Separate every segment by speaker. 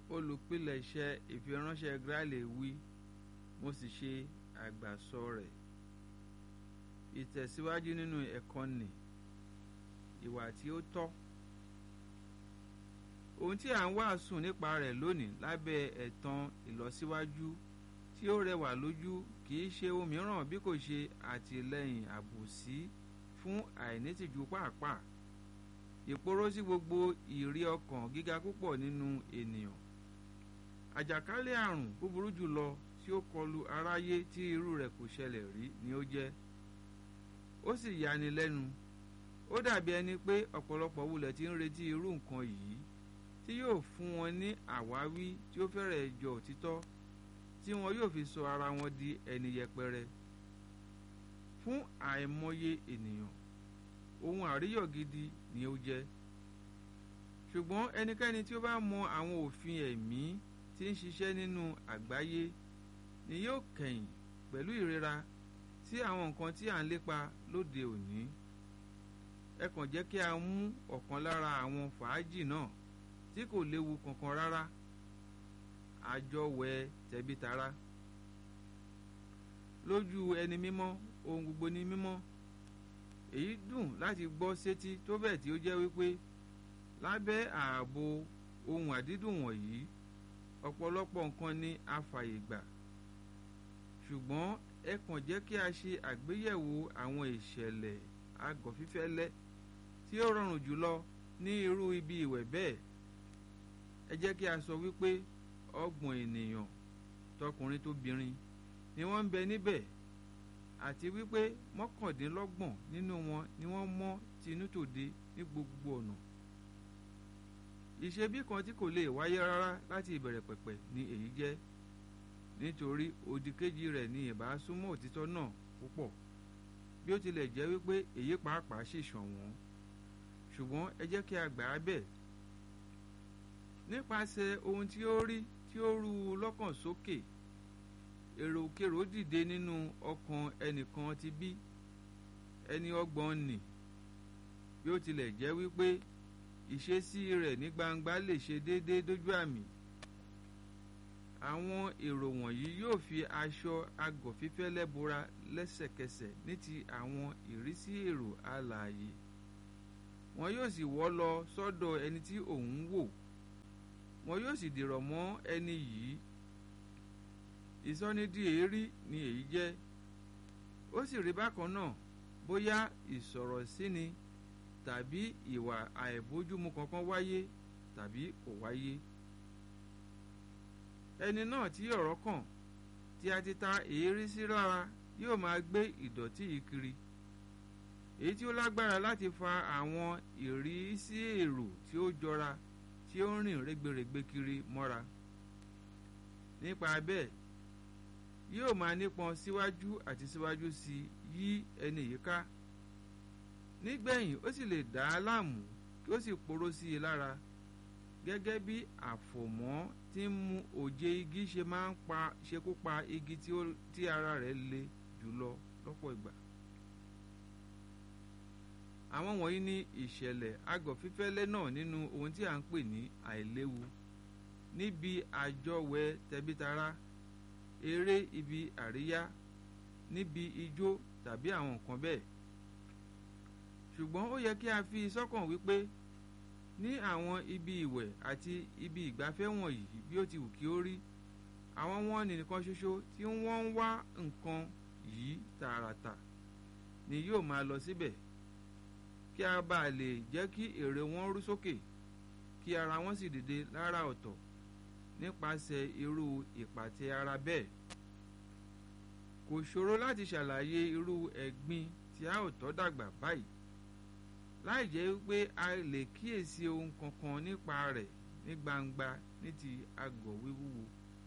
Speaker 1: olùpilẹ̀ṣẹ̀ ìfiránṣẹ́ Graille wí mo sì ṣe àgbàsọ rẹ̀ ìtẹ̀síwájú nínú ẹ̀kọ́ nì ìwà tí ó tọ́ ohun tí à ń wàásù nípa rẹ̀ lónìí lábẹ́ ẹ̀tàn ìlọsíwájú tí ó rẹwà lójú kì í ṣe ohun mìíràn bí kò ṣe àtìlẹ́yìn àbòsí fún àìnítìjú pàápàá ìporó sí gbogbo ìrí ọkàn gíga púpọ̀ nínú ènìyàn àjàkálẹ̀ àrùn búburú jùlọ tí ó kọlu aráyé tí irú rẹ̀ kò ṣẹlẹ̀ rí ni ó jẹ́ ó sì yani lẹ́nu ó dàbí ẹni pé ọ̀pọ̀lọpọ̀ wulẹ̀ ti ń retí irú nǹkan yìí tí yóò fún wọn ní àwáwí tí ó fẹ́rẹ̀ jọ òtítọ́ tí wọn yóò fi sọ ara wọn di ẹni yẹpẹrẹ fún àìmọye ènìyàn ohun àríyọ̀ gidi ni ó jẹ́ ṣùgbọ́n ẹnikẹ́ni tí ó bá mọ àwọn òfin ẹ̀mí tí ń ṣiṣẹ́ nínú àgbáyé ni yóò kẹ̀yìn pẹ̀lú ìrora sí àwọn nǹkan tí à ń lépa lóde òní ẹ kàn jẹ́ kí a mú ọ̀kan lára àwọn fàájì náà tí kò léwu kankan rárá àjọwẹ̀ tẹ̀bítara lójú ẹni mímọ́ ohun gbogbo ní mímọ́ èyí dùn láti gbọ́ sétí tó bẹ́ẹ̀ tí ó jẹ́ wípé lábẹ́ ààbò ohun àdídùn wọ̀nyí ọ̀pọ̀lọpọ̀ nǹkan ni a fàyè gbà ṣùgbọ́n ẹ kàn jẹ́ kí a ṣe àgbéyẹ̀wò àwọn ìṣẹ̀lẹ̀ agọ̀fífẹ́lẹ́ tí ó rọrùn jùlọ ní irú ibi ìwẹ̀ bẹ́ẹ̀ ẹ jẹ́ kí a sọ wípé ọgbọ̀n ènìyàn tọkùnrin tóbìnrin ni wọ́n ń bẹ níbẹ̀ àti wípé mọ́kàndínlọ́gbọ̀n nínú wọn ni wọ́n mọ́ tinútòde ní gbogbo ọ̀nà ìṣebí kan tí kò lè wáyé rárá láti ìbẹ̀rẹ̀ pẹ̀pẹ̀ ni èyí jẹ́ nítorí òdìkejì rẹ̀ ni ìbá súnmọ́ òtítọ́ náà púpọ̀ bí ó tilẹ̀ jẹ́ wípé èyí pàápàá sì ṣọ̀wọ́n ṣùgbọ́n ẹ jẹ́ kí a gbà á bẹ̀ nípasẹ̀ ohun tí ó rí tí ó rú u lọ́kàn sókè èròkèrò dìde nínú ọkàn ẹnìkan ti bí ẹni ọgbọ́n nì bí ó tilẹ̀ jẹ́ wípé ìṣesí rẹ̀ ní gbangba lè ṣe déédéé dójú àmì àwọn èrò wọ̀nyí yóò fi aṣọ agọ̀fífẹ́lẹ́ bora lẹ́sẹ̀kẹsẹ̀ ní ti àwọn ìrísí èrò alààyè wọn yóò sì wọ́ lọ sọ́dọ̀ ẹni tí òun ń wò wọn yóò sì dìrọ̀ mọ́ ẹni yìí ìsọnídìí èérí ni èyí jẹ́ ó sì rí bákan náà bóyá ìsọ̀rọ̀ síni tàbí ìwà àìbójúmu kankan wáyé tàbí kò wáyé ẹni náà tí ọ̀rọ̀ kàn tí a ti ta èérí sí lára yóò máa gbé ìdọ̀tí yìí kiri èyí tí ó lágbára láti fa àwọn ìrísí èrò tí ó jọra tí ó ń rìn rẹ́gbẹ̀rẹ́gbẹ̀ kiri mọ́ra nípa bẹ́ẹ̀ yóò máa nípọn síwájú àti síwájú sí yí ẹni yìí ká nígbẹ̀yìn ó sì lè dá a láàmú kí ó sì poró sí i lára gẹ́gẹ́ bí àfòmọ́ tí ń mú òjé igi ṣe máa ń pa ṣekú pa igi tí ara rẹ̀ le jùlọ lọ́pọ̀ ìgbà. àwọn wọ̀nyí ní ìṣẹ̀lẹ̀ agọ̀fífẹ́lẹ́ náà nínú ohun tí à ń pè ní àìléwu níbi àjọwẹ̀ tẹbítara eré ibi àríyá níbi ijó tàbí àwọn nǹkan bẹ́ẹ̀ ṣùgbọ́n ó yẹ kí a fi sọ́kàn wípé ní àwọn ibi ìwẹ̀ àti ibi ìgbafẹ́ wọ̀nyí bí ó ti wù kí ó rí àwọn wọn nìkan ṣoṣo tí wọ́n ń wá nǹkan yìí tààràtà ni yóò máa lọ síbẹ̀ kí a bá lè jẹ́ kí èrè wọn rú sókè kí ara wọn sì dìde lára ọ̀tọ̀ nípasẹ̀ irú ìpàtẹ ara bẹ́ẹ̀ kò ṣòro láti ṣàlàyé irú ẹ̀gbin tí a ò tọ́ dàgbà báyìí láì jẹ́ pé a lè kíyèsí ohun kankan nípa rẹ̀ ní gbangba ní ti agọ̀ wíwúwo.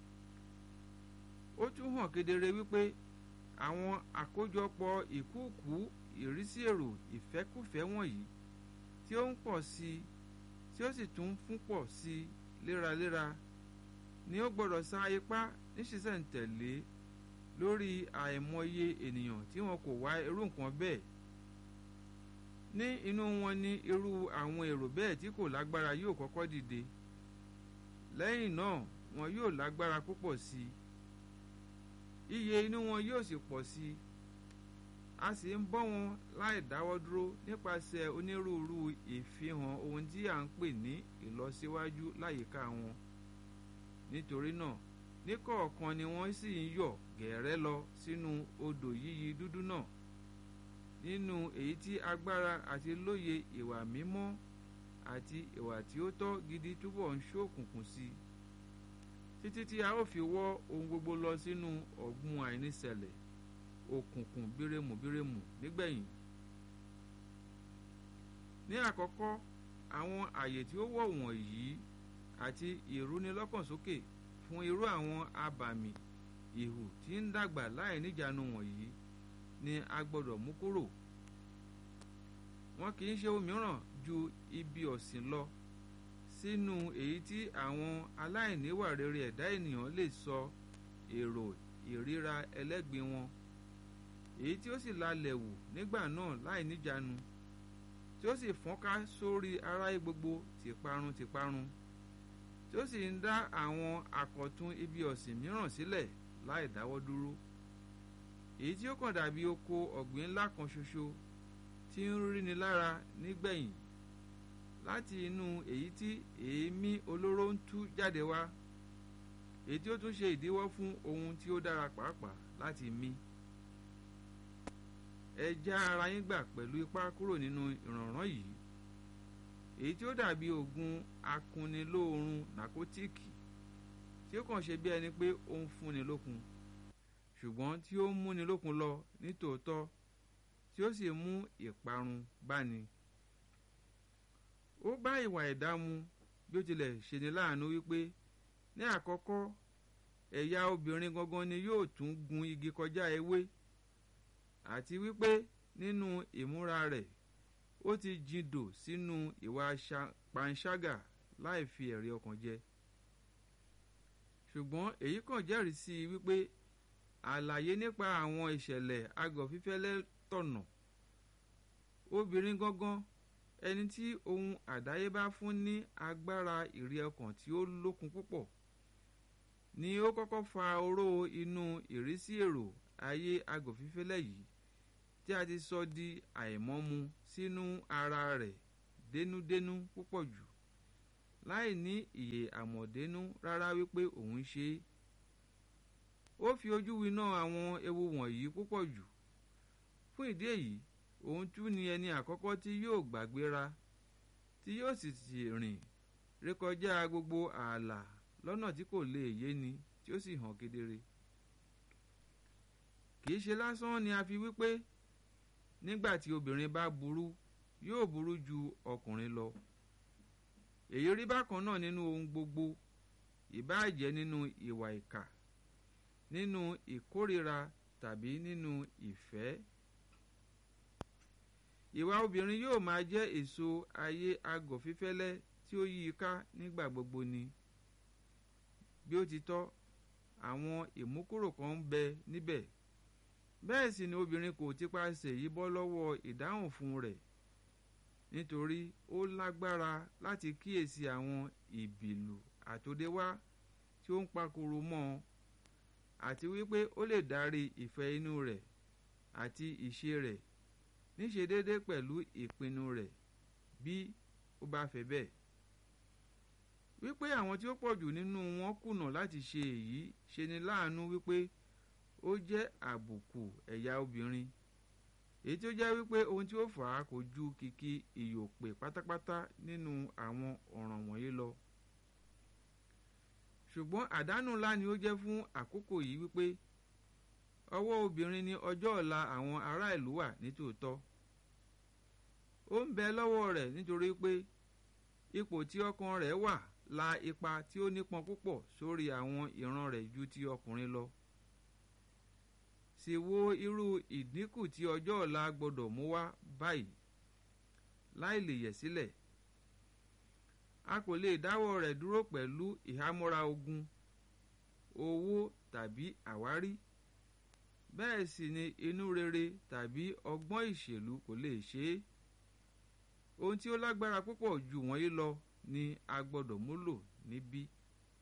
Speaker 1: ó tún hàn kedere wípé àwọn àkójọpọ̀ ìkúùkù ìrísí èrò ìfẹ́kùfẹ́ wọ̀nyí tí ó ń pọ̀ sí i tí ó sì tún fún pọ̀ sí i léraléra ni ó gbọ́dọ̀ sa ipá níṣìṣẹ́ǹtẹ̀lé lórí àìmọye ènìyàn tí wọn kò wá irú nǹkan bẹ́ẹ̀ ní inú wọn ní irú àwọn èrò bẹ́ẹ̀ tí kò lágbára yóò kọ́kọ́ dìde lẹ́yìn náà wọn yóò lágbára púpọ̀ sí i iye inú wọn yóò sì pọ̀ sí i a sì ń bọ́ wọn láì dáwọ́ dúró nípasẹ̀ onírúurú ìfihàn ohun tí à ń pè ní ìlọsíwájú láyìíká wọn nítorí náà níkọ̀ọ̀kan ni wọ́n sì ń yọ̀ gẹ̀ẹ́rẹ́ lọ sínú odò yíyí dúdú náà nínú èyí tí agbára àti lóye ìwà mímọ́ àti ìwà tí ó tọ́ gidi túbọ̀ ń ṣókùnkùn sí i títí tí a ó fi wọ́ ohun gbogbo lọ sínú ọ̀gbun àìníṣẹ̀lẹ̀ òkùnkùn bírèmù bírèmù nígbẹ̀yìn ní àkọ́kọ́ àwọn àyè tí ó wọ̀ wọ̀nyí àti ìrúnilọ́kànsókè fún irú àwọn abàmì ìhù tí ń dàgbà láì níjànú wọ̀nyí ni a gbọ́dọ̀ mú kúrò wọn kì í ṣe òmíràn ju ibi ọ̀sìn lọ sínú èyí tí àwọn aláìníwà rere ẹ̀dá ènìyàn lè sọ èrò ìríra ẹlẹ́gbin wọn èyí tí ó sì lalẹ̀ wù nígbà náà láì níjànú tí ó sì fọ́nká sórí aráyé gbogbo tìparun tìparun tí ó sì ń dá àwọn àkọ̀tun ibi ọ̀sìn mìíràn sílẹ̀ láì dáwọ́ dúró èyí tí ó kàn dàbí oko ọ̀gbìn ńlá kan ṣoṣo tí ń ríni lára nígbẹ̀yìn láti inú èyí tí èémí olóró ń tú jáde wá èyí tí ó tún ṣe ìdíwọ́ fún ohun tí ó dára pàápàá láti mí ẹ já ara yín gbà pẹ̀lú ipá kúrò nínú ìrànràn yìí èyí tí ó dàbí oògùn akunnilóorun nàkótíìkì tí ó kàn ṣe bí ẹni pé ó ń fúnni lókun ṣùgbọ́n tí ó ń múni lókun lọ nítòótọ́ tí ó sì mú ìparun báni. ó bá ìwà ẹ̀dá mu bí ó tilẹ̀ ṣeni láàánú wípé ní àkọ́kọ́ ẹ̀yà obìnrin gangan ni yóò tún gun igi kọjá ewé àti wípé nínú ìmúra rẹ̀ ó ti jindò sínú ìwà panṣágà láì fi ẹ̀rí ọkàn jẹ ṣùgbọ́n èyí kàn jẹ́rìí sí i wípé àlàyé nípa àwọn ìṣẹ̀lẹ̀ agọ̀fífẹ́lẹ́ tọ̀nà obìnrin gangan ẹni tí ohun àdáyébá fún ní agbára ìrí ọkàn tí ó lókun púpọ̀ ni ó kọ́kọ́ fa oró inú ìrísí èrò ayé agọ̀fífẹ́lẹ́ yìí tí a ti sọ di àìmọ́mu sínú ara rẹ̀ dénúdénú púpọ̀ jù láì ní ìyè àmọ̀dénú rárá wípé òun ṣe é ó fi ojú winá àwọn ewu wọ̀nyí púpọ̀ jù fún ìdí èyí òun tún ni ẹni àkọ́kọ́ tí yóò gbàgbéra tí yóò sì sì rìn rékọjá gbogbo ààlà lọ́nà tí kò lè yé ni tí ó sì hàn kedere kì í ṣe lásán ni a fi wípé nígbà tí obìnrin bá burú yóò burú ju ọkùnrin lọ èyí rí bákan náà nínú ohun gbogbo ìbáà jẹ́ nínú ìwà ìkà nínú ìkórira tàbí nínú ìfẹ́ ìwà obìnrin yóò máa jẹ́ èso ayé agọ̀ fífẹ́lẹ́ tí ó yí i ká nígbà gbogbo ni bí ó ti tọ́ àwọn ìmúkúrò kan ń bẹ níbẹ̀ bẹ́ẹ̀ sì ni obìnrin kò tipasẹ̀ yìí bọ́ lọ́wọ́ ìdáhùn fún rẹ̀ nítorí ó lágbára láti kíyèsí àwọn ìbìlù àtòdéwá tí ó ń pakoro mọ́ ọ àti wípé ó lè darí ìfẹ́ inú rẹ̀ àti ìṣe rẹ̀ níṣe déédé pẹ̀lú ìpinnu rẹ̀ bí ó bá fẹ́ bẹ́ẹ̀ wípé àwọn tí ó pọ̀jù nínú wọn kùnà láti ṣe èyí ṣe ni láàánú wípé ó jẹ́ àbùkù ẹ̀yà obìnrin èyí tí ó jẹ́ wípé ohun tí ó fà á kò ju kìkì ìyòpè pátápátá nínú àwọn ọ̀ràn wọ̀nyí lọ ṣùgbọ́n àdánù ńlá ni ó jẹ́ fún àkókò yìí wípé ọwọ́ obìnrin ni ọjọ́ ọ̀la àwọn ará ìlú wà nítòótọ́ ó ń bẹ lọ́wọ́ rẹ̀ nítorí pé ipò tí ọkàn rẹ̀ wà la ipa tí ó nípọn púpọ̀ sórí àwọn ìran rẹ̀ ju ti ọkùnrin lọ sì wo irú ìdínkù tí ọjọ́ ọ̀la gbọ́dọ̀ mú wá báyìí láì lè yẹ̀ sílẹ̀ a kò lè dáwọ́ rẹ̀ dúró pẹ̀lú ìhámọ́ra ogun owó tàbí àwárí bẹ́ẹ̀ sì ni inú rere tàbí ọgbọ́n ìṣèlú kò lè ṣe é ohun tí ó lágbára púpọ̀ jù wọ̀nyí lọ ni a gbọ́dọ̀ múlò níbí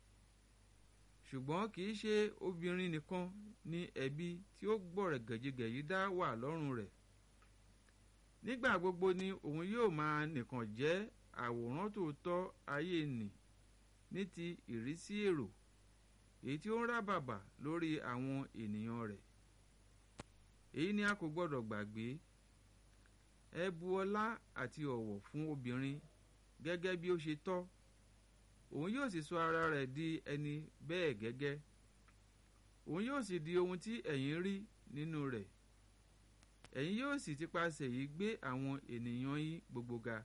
Speaker 1: ṣùgbọ́n kì í ṣe obìnrin nìkan ni ẹ̀bi tí ó gbọ̀rẹ̀ gẹ̀jigẹ̀yí dá wà lọ́rùn rẹ̀ nígbà gbogbo ni òun yóò máa nìkan jẹ́ àwòrán tòótọ́ ayé nì ní ti ìrísí èrò èyí tí ó ń rábàbà lórí àwọn ènìyàn rẹ̀ èyí ni a kò gbọ́dọ̀ gbàgbé ẹ bu ọlá àti ọ̀wọ̀ fún obìnrin gẹ́gẹ́ bí ó ṣe tọ́ òun yóò sì sọ ara rẹ̀ di ẹni bẹ́ẹ̀ gẹ́gẹ́ òun yóò sì di ohun tí ẹ̀yin rí nínú rẹ̀ ẹ̀yin yóò sì ti pasẹ̀ yìí gbé àwọn ènìyàn yín gbogbo ga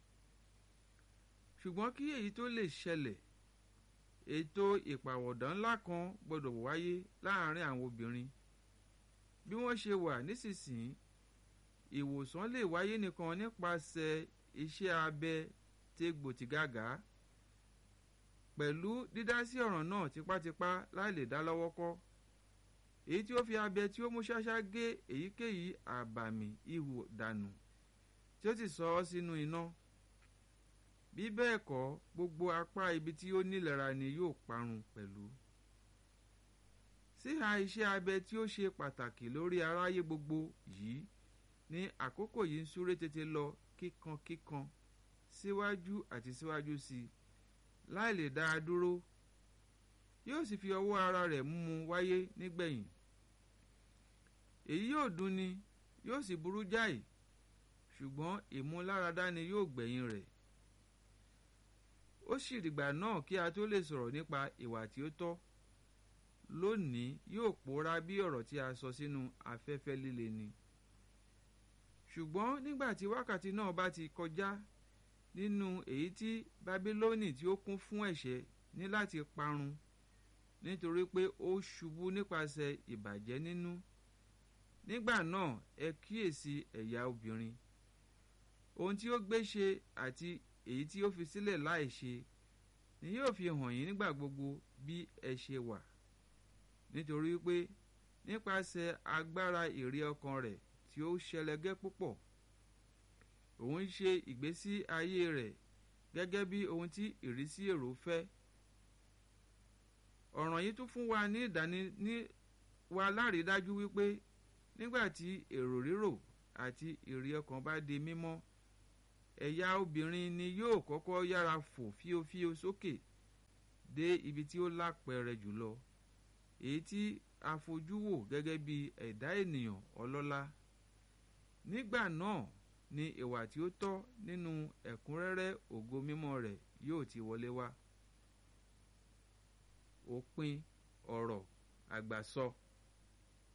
Speaker 1: ṣùgbọ́n kí èyí tó lè ṣẹlẹ̀ ètò ìpàwọ̀dà ńlá kan gbọ́dọ̀ wáyé láàárín àwọn obìnrin bí wọ́n ṣe wà nísinsìnyí ìwòsàn lè wáyé nìkan nípasẹ̀ iṣẹ́ abẹ tégbòtìgàgà pẹ̀lú dídásí ọ̀ràn náà tipátipá láì lè dá lọ́wọ́ kọ́ èyí tí ó fi abẹ tí ó mú ṣáṣá gé èyíkéyìí àbàmì ihò dànù tí ó sì sọ ọ́ sínú iná bí bẹ́ẹ̀ kọ́ gbogbo apá ibi tí ó nílera ni yóò parun pẹ̀lú síhà iṣẹ́ abẹ tí ó ṣe pàtàkì lórí aráyé gbogbo yìí ní àkókò yìí ń súré tètè lọ kíkankíkan síwájú àti síwájú sí i láì lè dá a dúró yóò sì fi ọwọ́ ara rẹ̀ mú un wáyé nígbẹ̀yìn èyí yóò dunni yóò sì burú jáì ṣùgbọ́n ìmúláradá ni yóò gbẹ̀yìn rẹ̀ ó sì dìgbà náà kí a tó lè sọ̀rọ̀ nípa ìwà tí ó tọ́ lónìí yóò pòórá bí ọ̀rọ̀ tí a sọ sínú afẹ́fẹ́ líle ni ṣùgbọ́n nígbà tí wákàtí náà bá ti kọjá nínú èyí tí bábílónì tí ó kún fún ẹ̀ṣẹ̀ ní láti parun nítorí pé ó ṣubú nípasẹ̀ ìbàjẹ́ nínú nígbà náà ẹ kíyèsí ẹ̀yà obìnrin ohun tí ó gbé ṣe àti èyí tí ó fi sílẹ̀ láì ṣe ni yóò fi hàn yín nígbà gbogbo bí ẹ ṣe wà nítorí pé nípasẹ̀ agbára ìrí ọkàn rẹ̀ tí ó ṣẹlẹ̀gẹ́ púpọ̀ òun ń ṣe ìgbésí ayé rẹ̀ gẹ́gẹ́ bí ohun tí ìrísí èrò fẹ́ ọ̀ràn yìí tún fún wa ní ìdáni ní wa lárídájú wípé nígbà tí èrò rírò àti ìrí ọkàn bá di mímọ́ ẹ̀yà obìnrin ni yóò kọ́kọ́ yára fò fíofío sókè dé ibi tí ó lápẹẹrẹ jùlọ èyí tí a fojú wò gẹ́gẹ́ bí ẹ̀dá ènìyàn ọlọ́lá nígbà náà ni ìwà tí ó tọ́ nínú ẹ̀kúnrẹ́rẹ́ ògo mímọ́ rẹ̀ yóò ti wọlé wá òpin ọ̀rọ̀ àgbàsọ. So.